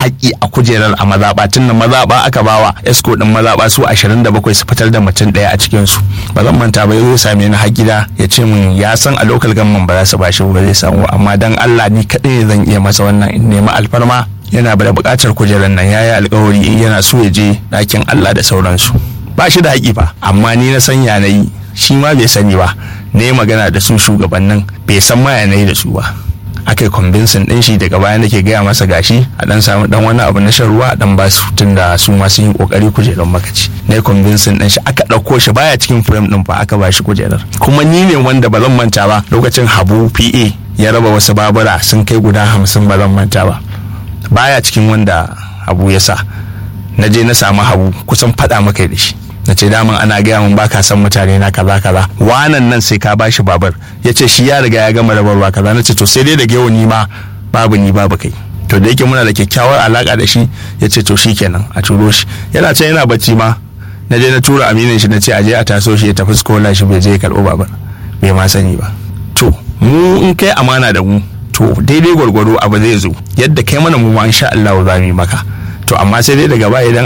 haƙƙi a kujerar a mazaɓa tun da mazaɓa aka bawa esco din mazaɓa su 27 su fitar da mutum ɗaya a cikin su ba zan manta ba yazo same ni har gida ya ce min ya san a local government ba za su bashi ba zai samu amma dan Allah ni kaɗai zan iya masa wannan in nemi alfarma yana da buƙatar kujerar nan yayi alƙawari in yana so ya je ɗakin Allah da sauransu ba shi da haƙi fa amma ni na san yanayi shi ma bai sani ba na yi magana da su shugabannin bai san ma yanayi da su ba aka yi kwambinsin ɗin shi daga baya nake gaya masa gashi a dan samu dan wani abu na shan ruwa a dan basu tun da su ma sun yi kokari kujerar makaci na yi kwambinsin ɗin shi aka ɗauko shi baya cikin firem ɗin fa aka ba shi kujerar kuma ni ne wanda ba zan manta ba lokacin habu pa ya raba wasu babura sun kai guda hamsin ba zan manta ba baya cikin wanda habu ya sa na je na samu habu kusan faɗa maka da shi na ce daman ana gaya min baka san mutane na kaza kaza wanan nan sai ka bashi babar ya ce shi ya riga ya gama rabarwa kaza na ce to sai dai da gewa ni ma babu ni babu kai to da yake muna da kyakkyawar alaka da shi ya ce to shi kenan a turo shi yana can yana bacci ma na je na tura aminin shi na ce aje a taso shi ya tafi skola shi bai je ya karɓo babar bai ma sani ba to mu in kai amana da mu to daidai gwargwado abu zai zo yadda kai mana mu ma insha Allah za mu yi maka to amma sai dai daga baya idan